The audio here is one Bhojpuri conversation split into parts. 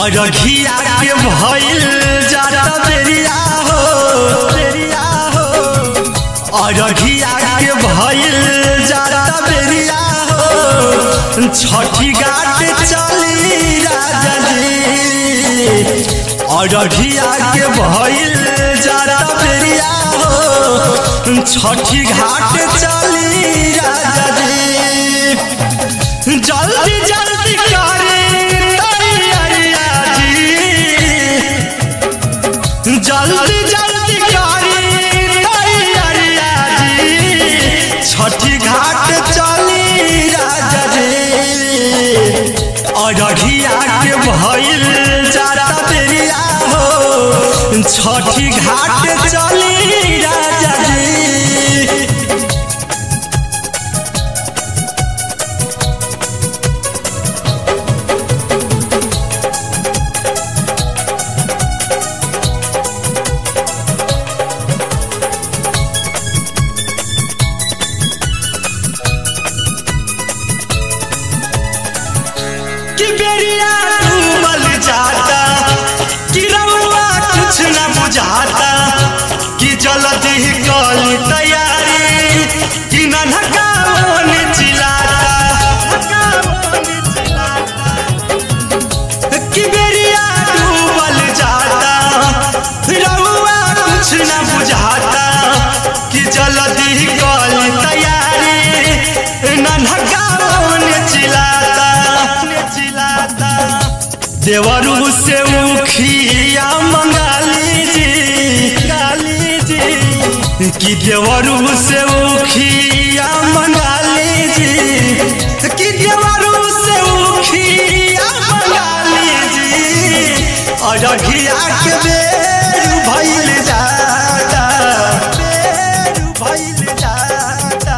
अरघिया के भइल जाता बेरिया हो बेरिया हो अरघिया के भइल जाता बेरिया हो छठी घाट चली राजा जी अरघिया के भइल जाता बेरिया हो छठी घाट चली राजा जी जल्दी जल्दी करे तैयारिया जी जल्दी जल्दी करे तैयारिया जी छठी घाट चली राजा जी अरघिया के भइल जाता बेरिया हो छठी घाट चली राजा जी कि बेरिया डूबल जाता कि रउआ कुछ न बुझाता कि जल्दी कली तैयारी कि ननका मन चिल्लाता कि बेरिया डूबल जाता रउआ कुछ न बुझाता कि जल्दी कली तैयारी ननका मन चिल्लाता चिल्लाता देवरू से उखिया मंगा लीजिए गाली जी कि देवरू से उखिया मंगा लीजिए कि देवरू से उखिया मंगा लीजिए अरघिया के बेर भइल जाता बेर भइल जाता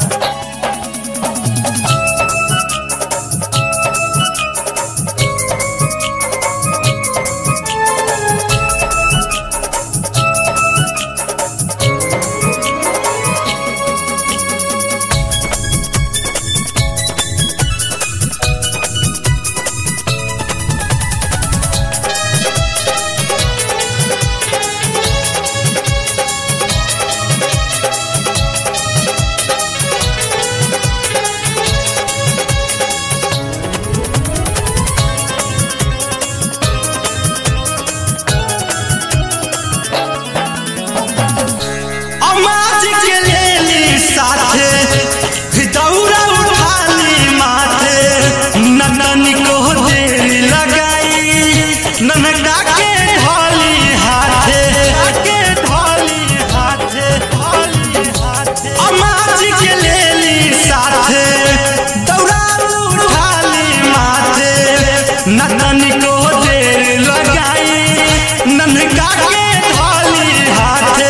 अमाज के लेली साथे दौरा उठाली माथे ननन को देर लगाई ननका के ढोली हाथे के ढोली हाथे ढोली हाथे अमाज के लेली साथे दौरा उठाली माथे ननन को देर लगाई ननका के ढोली हाथे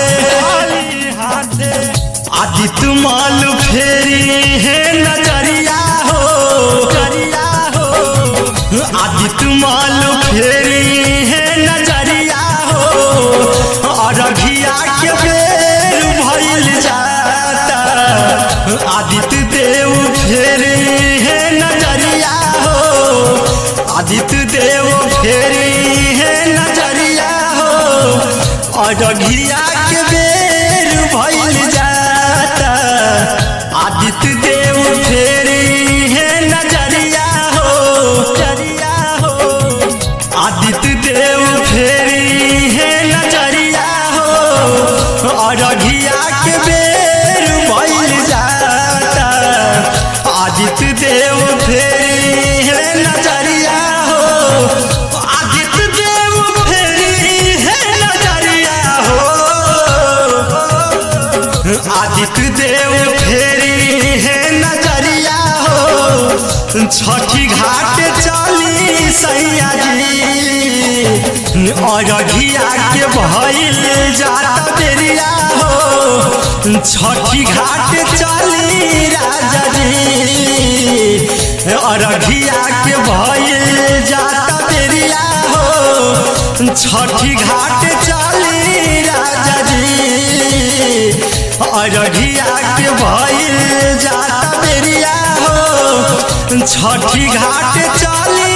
आदि तुमाल फेरी है नजरिया हो नजरिया हो आदि तुमाल फेरी है नजरिया हो अरघिया के बेर भइल जाता आदित्य देव फेरी है नजरिया हो आदित्य देव फेरी है नजरिया हो अरघिया के बेर भइल जाता आदित्य देव फेरी है नजरिया हो नजरिया हो आदित्य देव फेरी है नजरिया हो अरघिया के बेर भइल जाता आदित्य देव फेरी है नजरिया हो आदित्य देव फेरी है नजरिया हो आदित्य देव फेरी है नजरिया हो छठी घाट चली सैया जी अरघिया के भइल जाता बेरिया हो छठी घाट चली राजा जी अरघिया के भइल जाता बेरिया हो छठी घाट चली राजा जी अरघिया के भइल जाता बेरिया हो छठी घाट चली